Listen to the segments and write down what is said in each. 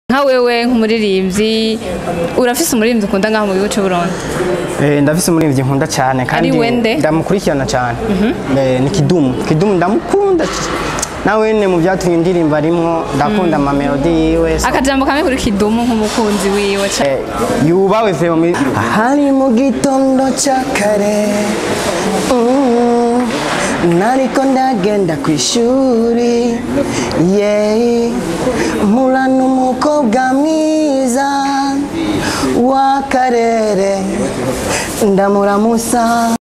nka wewe nk'umuririmbyi urafise umuririmbyi ukunda ngaho mu gihugu cy'u Burundi Eh, ndafise umuririmbyi nkunda cyane kandi wende? ndamukurikirana cyane Eh, ni kidumu kidumu ndamukunda c- nawe ne mu byatumye indirimbo arimwo ndakunda amamelodi yiwe so- akajambo kamwe kuri kidumu nk'umukunzi wiwe ca Eh, yubawe vyo muri hari mu gitondo cya kare mm, nariko ndagenda ku ishuri yeah. mpura n'umukobwa mwiza w'akarere ndamuramusa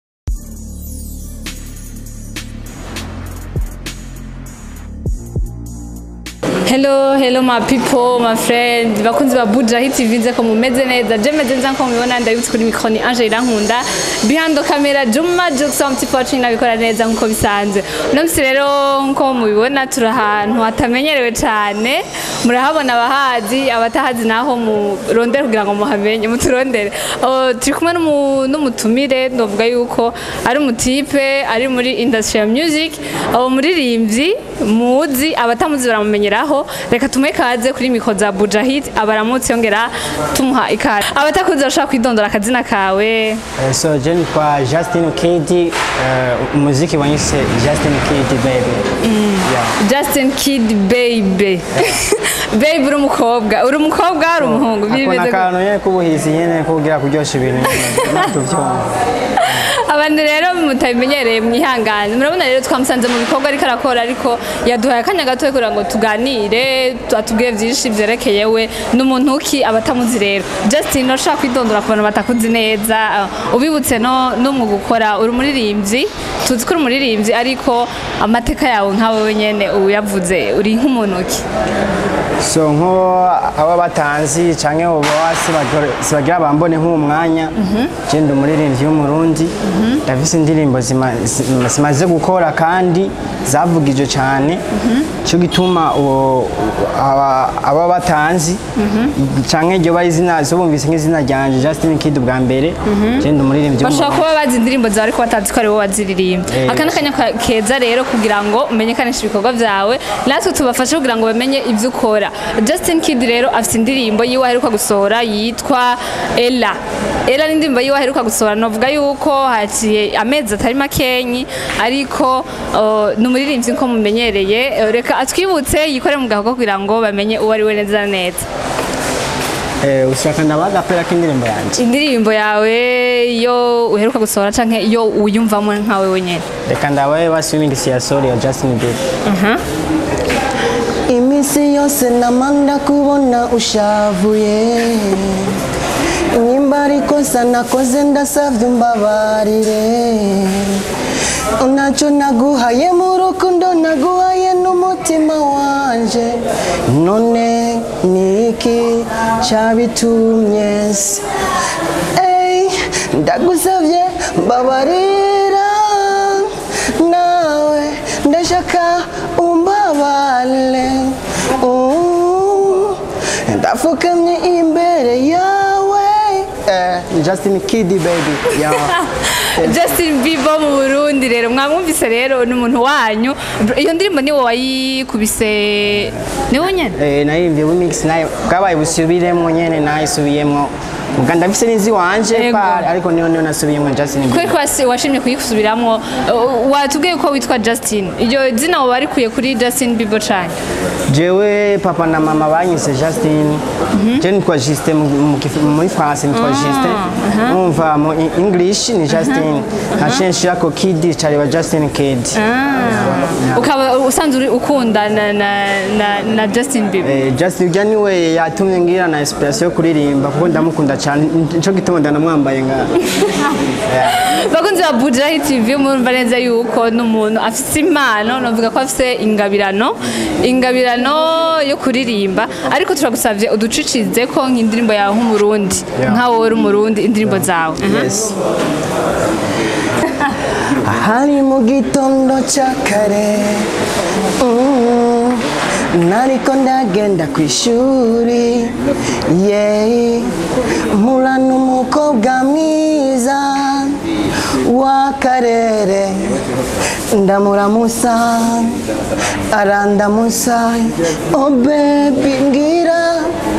Hello, hello my people, my friends, bakunzi ba Buja Hit TV nze ko mumeze neza. Je meze neza ko mubibona ndabitse kuri micro ni Angela Irankunda. Behind the camera Juma Jackson Tipotri nabikora neza nkuko bisanzwe. Uno musi rero nko mubibona turi ahantu hatamenyerewe cyane. Murahabona abahazi, abatahazi naho murondere kugira ngo muhamenye, muturondere. Oh, turi kumwe n'umu- n'umutumire ndavuga yuko ari umutipe ari muri industry ya music, abo muririmbyi muzi abatamuzi baramumenyeraho reka tumuhe ikaze kuri mikoro za bujahid abaramutse yongera tumuha ikaze abatakuzi bashobora kwidondora akazina kawe Eh, so je nitwa Justin Kid uh, umuziki wanyise Justin Kid baby yeah. justin kid baby baby uri umukobwa uri umukobwa uri umuhungu akona bimeze gute? akantu nyene k'ubuhizi nyene kugira kuryosha ibintu nyene tuvyumva abantu rero mutabimenyereye mwihangane murabona rero twamusanze mu bikorwa ariko arakora ariko yaduhaye akanya gato kugira ngo tuganire atubwire byinshi byerekeye we n'umuntu ki abatamuzi rero justin ushaka kwidondora ku bantu batakuzi neza uh, ubibutse no n'umwuga ukora uri umuririmbyi tuzi ko uri umuririmbyi ariko amateka yawe nkawe wenyene uyavuze uri nk'umuntu ki so nko aba batanzi canke uba sibagira bambone nk'uwo mwanya je ndi umuririmbyi w'umurundi ndafise indirimbo zima- zima- zimaze gukora kandi zavugije cane cyo gituma uwo- aba- aba batanzi canke iryo bari izina zo bumvise nk'izina ryanje Justin Kid bwa mbere je ndi umuririmbyi bashobora w'umurundi kuba bazi indirimbo zawe ariko batazi ko ari wowe waziririmba Eh. aka ni akanya ka- keza rero kugira ngo umenyekanishe ibikorwa byawe natwe tubafashe kugira ngo bamenye ibyo ukora justin kid rero afite indirimbo yiwe aheruka gusohora yitwa ella ella ni indirimbo yiwe aheruka gusohora navuga yuko haciye amezi atari makenyi ariko uh, ni umuririmbyi nko mumenyereye Eh, reka atwibutse yikore mu gahogo kugira ngo bamenye uwo ari we neza na neza Eh, ushaka ndabaga pera k'indirimbo yanje indirimbo yawe iyo uheruka gusohora canke iyo uyumvamo nkawe wenyene reka ndabaye baswimming ya sori ya Justin Bieber iminsi yose namanda kubona ushavuye nimba ari kosa nakoze ndasavye umbabarire ntacyo naguhaye mu rukundo naguhaye n'umutima wanje none ni iki cyabitumye se Ey, ndagusavye mbabarira nawe ndashaka umbabale Uh, ndapfukamye imbere yawe Eh, Justin Kid baby yeah. Justin Bieber mu Burundi rero mwamwumvise rero ni umuntu wanyu iyo ndirimbo ni wowe wayikubise ni wowe nyene eh, nayimvye remix nayo bwabaye busubiremwo nyene nayisubiyemwo ubwa ndafise n'inzi wanje Yego. pale ariko niyo niyo nasubiyemwo Justin Bieber kubera ko wasi- washimye kuyisubiramwo uh, watubwiye ko witwa Justin iryo zina wowe warikuye kuri Justin Bieber cane jewe papa na mama banyise Justin je nitwa Justin mu- mu kifu- muri France nitwa Justin umva mu i- English ni Justin haciye nshirako Kid cariba Justin Kid ukaba usanzwe uri- ukunda na, na, na, na Justin Bieber Eh, Justin ujya niwe yatumye ngira na inspiration yo kuririmba kuko ndamukunda cyane nico gituma ndanamwambaye nga bakunzi ba Bujahi TV murumva neza yuko n'umuntu afite impano navuga ko afite ingabirano ingabirano yo kuririmba ariko turagusavye uducicize ko nk'indirimbo yawe nk'umurundi Yeah. nkawe uri umurundi indirimbo zawe yes hari mu gitondo cya kare mm, nariko ndagenda ku ishuri yeah. mpura n'umukobwa mwiza w'akarere ndamuramusa arandamusa oh baby ngira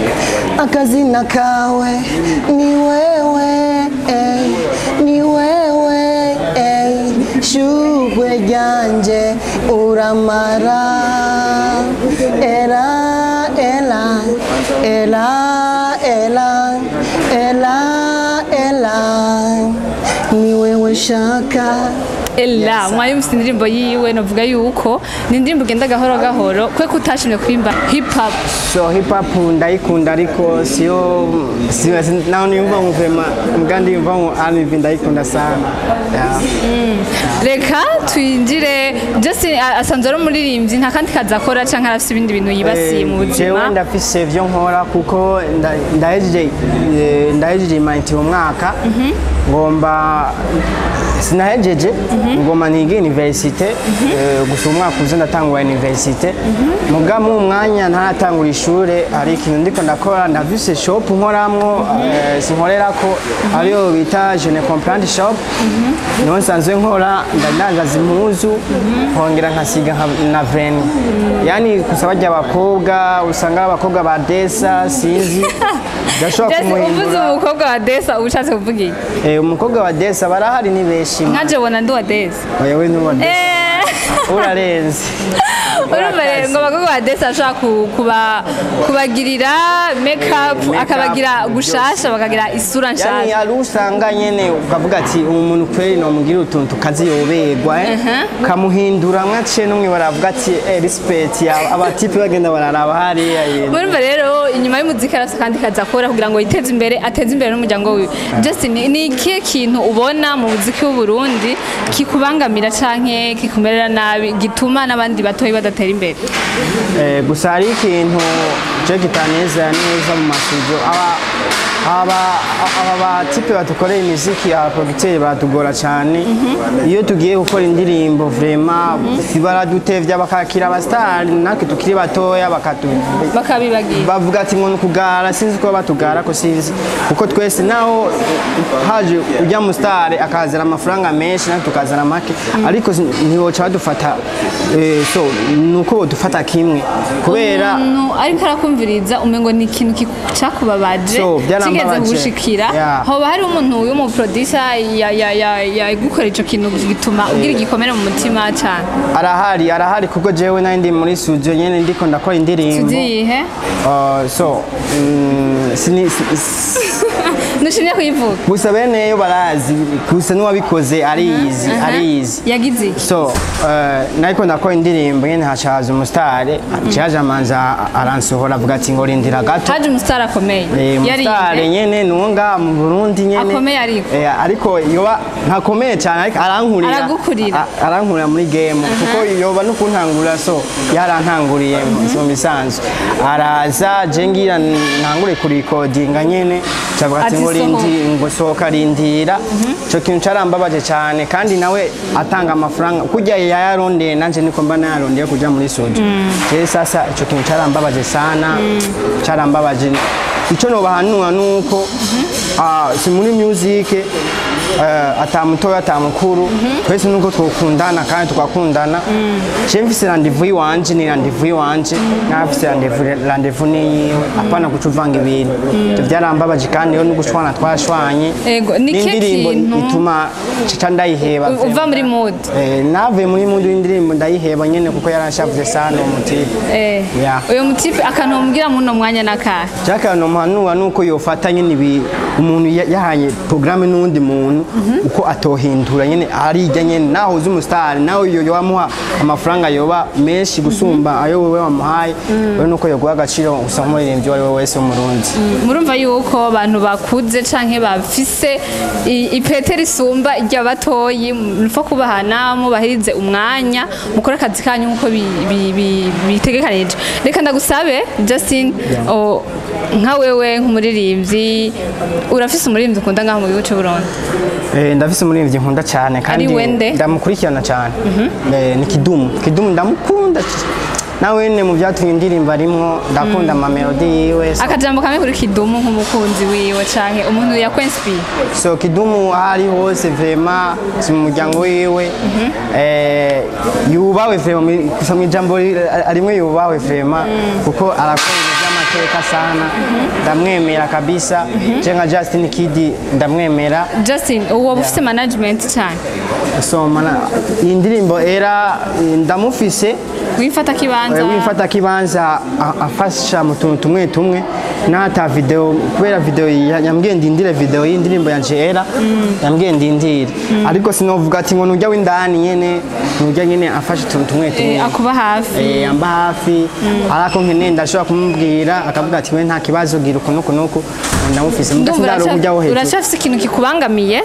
akazina kawe ni wewe eh, ni wewe eh, shugwe ryanje uramara era ela ela ela ela ela ni wewe shaka ela mwayumvise indirimbo yiwe novuga yuko ni indirimbo ugenda gahoro gahoro kwe kutashimye kurimba hip hop so hip hop ndayikunda ariko siyo siyo naho niyumva ngo vema mbwa ndiyumva ngo R&B ndayikunda sana yeah. reka twinjire Justin a- asanzwe ari umuririmbyi nta kandi kazi akora canke arafise ibindi bintu yibasiye mu jewe buzima ndafise ivyo nkora kuko nda- ndahejeje eh, ndahejeje imaniti uwo mwaka ngomba sinahejeje ngoma niga universite eh, gusa uwo mwaka uze ndatangura universite muga mu mwanya ntaratangura ishure hari ikintu ndiko ndakora ndafise shop nkoramwo eh, sinkorerako ariyo bita je ne comprendre shop niho nsanzwe nkora ndandangaza impuzu nkongera nkasiga nka- na veni yani gusa barya abakobwa usanga ari abakobwa ba desa sinzi ndashobora Justin uvuze kumuhindura umukobwa wa Desa uba ushatse kuvuga iki Eh, umukobwa wa desa barahari ni benshi nkaje bona ndi wa Desa oya we n'uwa desa Eh. urarenze urumva rero ngo abakobwa ba Desa ashobora ku- kuba- kubagirira make up make up, akabagira gushasha bakagira isura yani nshasha hari usanga nyene ukavuga ati uyu muntu kweri nomugira utuntu tukaziyoberwa eh? kamuhindura mwaciye n'umwe baravuga ati eh, respect ya- abatipe bagenda bararaba hariya yenda murumva rero inyuma y'umuziki arafite kandi kazi akora kugira ngo yiteze imbere ateze imbere n'umuryango wiwe Justin ni ikihe kintu ubona mu muziki w'uburundi kikubangamira canke kikumerera nabi gituma n'abandi batoyi badatera imbere Eh, gusa hari ikintu je kitanezera neza mu masudio aba aba aba batipe batukoreye imiziki abaproducteur baratugora cyane iyo tugiye gukora indirimbo vraiment baradutevya bakakira abasitari natwe tukiri batoya bakatu bakabibagira bavuga ati ngo nukugara sinzi ko batugara ko sinzi kuko twese naho haje ujya mu star akazana amafaranga menshi natwe tukazana make ariko ntiwoca badufata eh, so nuko bodufata kimwe kubera umuntu ariko arakumviriza umengo ni ikintu ki- cakubabaje So, byarambabaje. kigeze kugushikira Yeah. hoba hari umuntu w'umuproducer yagukora ico kintu gituma ugira igikomere mu mutima cane arahari arahari kuko jewe nari ndi muri studio nyene ndiko ndakora indirimbo tuziyihe Uh, so mm, sini- si- si- ntushimye kuyivuga gusa beneyo barazi gusa n'uwabikoze ariyizi ariyizi yagize iki so uh, nariko ndakora indirimbo nyene hacaza umusitari caje amanza aransohora avuga ati ngo rindira gato haje umusitari akomeye Eh, umusitari yari nyene nuwo ngaha mu burundi nyene Akomeye ariko. Eh, ariko yoba ntakomeye cyane ariko arankurira Aragukurira. A- arankurira muri game kuko yoba no kuntangurira so yarantanguriye mu bisanzwe araza je ngira ntangure kurikodinga nyene cavuga ati Ati ngo sohoka. rindi ngo sohoka rindira ico kintu carambabaje cyane kandi nawe atanga amafaranga kurya yayarondeye nanje niko mba nayarondeye kuja muri soja rero sasa ico kintu carambabaje sana carambabaje icyo nobahanura nuko ah, si muri music eh, ata mutoya ata mukuru twese nuko twokundana kandi tukakundana je mfise randevu iwanje ni randevu iwanje nafise randevu randevu niyiwe apana guca uvanga ibintu ivyo vyarambabaje kandi yo n'ugushwana twashwanye Ego, ni kihe n'indirimbo kintu- ituma ca ndayiheba U- uva muri mood Eh, navuye muri mundu y'indirimbo ndayiheba nyene kuko yaranshavuze sana uwo mutipe Eh, Yeah. uyu mutipe akantu mubwira muri uno mwanya n'akahe Jacques nomuhanura nuko yofata nyene ibi umuntu ya- yahanye programme n'undi muntu uko atohindura nyene arijya nyene naho uzi umustar nawe yo yobamuha amafaranga yoba menshi gusumba ayo wewe wamuhaye we nuko yoguha agaciro usa nk'umuririmbyi uwo ari we wese w'umurundi murumva yuko abantu bakuze canke bafise i- ipete risumba iry'abatoyi mupfa kubahana mubahirize umwanya mukore akazi kanyu nk'uko bi- bi- bi- bitegekanije reka ndagusabe justin o, nka wewe nk'umuririmbyi urafise umuririmbyi ukunda ngaho mu gihugu c'uburundi Eh, ndafise umuririmbyi nkunda cyane kandi Ari wende? ndamukurikirana cyane Eh, ni kidumu kidumu ndamukunda c- nawe nyene mu byatumye indirimbo arimwo ndakunda amamelodi yiwe so- akajambo kamwe kuri kidumu nk'umukunzi wiwe canke umuntu yakwensipiye so kidumu aho ari hose vrema si mu muryango wiwe eh, yubawe vrema muri- gusa mu ijambo ri- rimwe yubawe vrema kuko arakora ibintu amateka sana ndamwemera kabisa je nka Justin Kid ndamwemera justin uwo ufite management cyane so mana iyi ndirimbo era eh, ndamufise wifata kibanza wifata kibanza a- afasha mu tuntu tumwe tumwe n'ata video kubera video ya- yambwiye ndindire video y'indirimbo yanje era yambwiye ndindire ariko sinovuga ati ngo nujya w'indani nyene nujya nyene afasha utuntu tumwe tumwe Eh, akuba hafi Eh, amba hafi ariko nkeneye ndashobora kumubwira akavuga ati we nta kibazo gira uku nuku nuku ndamufise ndumva mudasindaro uraca- ujya wo hejuru uracyafite ikintu kikubangamiye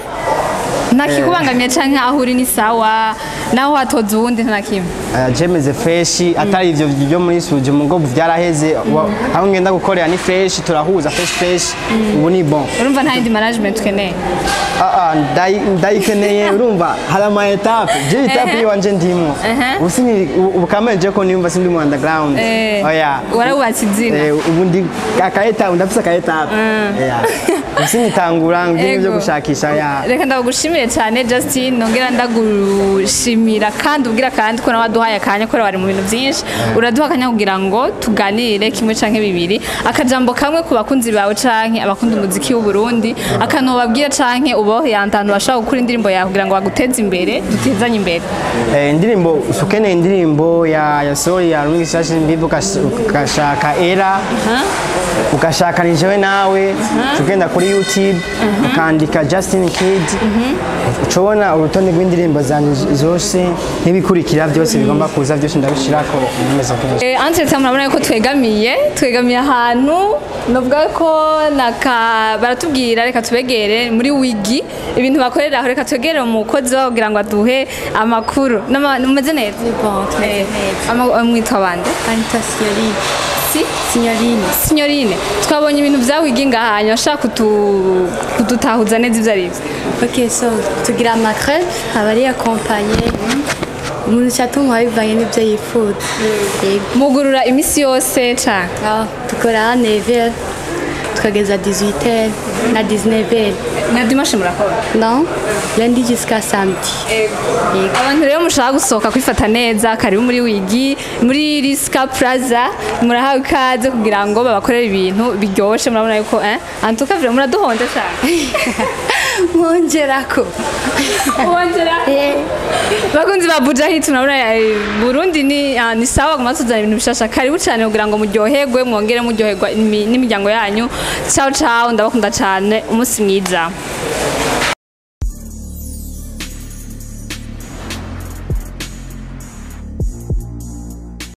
nta kikubangamiye cyangwa aho uri ni sawa naho watoza uwundi nta kimwe Uh, jemeze freshi atari ivyo byo muri suje mu ngobu vyaraheze Wa- aho ngenda gukorera ni fresh turahuza fresh fresh ubu ni bon urumva nta yindi management ukeneye Ah, ah, ndayi- ndayikeneye urumva hari ama etape je etape Ehe. yiwanje ndimwo Ehe. ubu sini ubu- ubu kamere je ko nimba sindi mu underground Eh, oya warawubatse izina Eh, ubu ndi aka etape ndafise aka etape Yeah. ubu sinitangura ngibyo byo Ego. gushakisha ya reka ndagushimire cyane justin nongera ndagushimira kandi ubwira kandi ko nawe waduhaye akanya kubera wari mu bintu byinshi uraduha akanya kugira ngo tuganire kimwe canke bibiri akajambo kamwe ku bakunzi bawe canke abakunda umuziki w'u Burundi akantu babwira canke ubohe ahantu bashaka gukora indirimbo yawe kugira ngo baguteze imbere dutezanye imbere Eh, indirimbo ukeneye indirimbo ya ya sori ya Rungi Sashi Mbivu ukashaka era ukashaka ni jewe nawe ugenda kuri YouTube ukandika Justin Kid ucobona urutonde rw'indirimbo zanje zose n'ibikurikira byose bigomba kuza byose ndabishirako nkomeza kenshi Eh, Anse murabona yuko twegamiye twegamiye ahantu novuga ko naka baratubwira reka tubegere muri wigi ibintu bakorera aho reka twegere umukozi wabo kugira ngo aduhe amakuru Nama- umeze neza Bon, tumeze Eh, neza. ama- mwitwa bande Anita Signorine. si Signorine. signorine twabonye ibintu bya wigi ngahanya bashaka kutu- kudutahuza neza ibyo ari byo Ok, so tugira amakrebe aba ari akompanye umuntu cyatuma bivanye n'ibyo yifuza yego mugurura iminsi yose cyane aho dukora 9h tukageza 18h na 19h na dimashe murakora non lundi jusqu'à samedi Yego. abantu rero mushaka gusohoka kwifata neza karibu muri wigi muri risika plaza murahawe ikaze kugira ngo babakorere ibintu biryoshye murabona yuko eh antuka vire muraduhonda cyane mwongerako wongera Eh, bakunzi ba buja hit murabona eh, burundi ni ah, ni sawa guma tuzana ibintu bishasha karibu cyane kugira ngo muryoherwe mwongere muryoherwa imi- n'imiryango yanyu ciao ciao ndabakunda cyane umunsi mwiza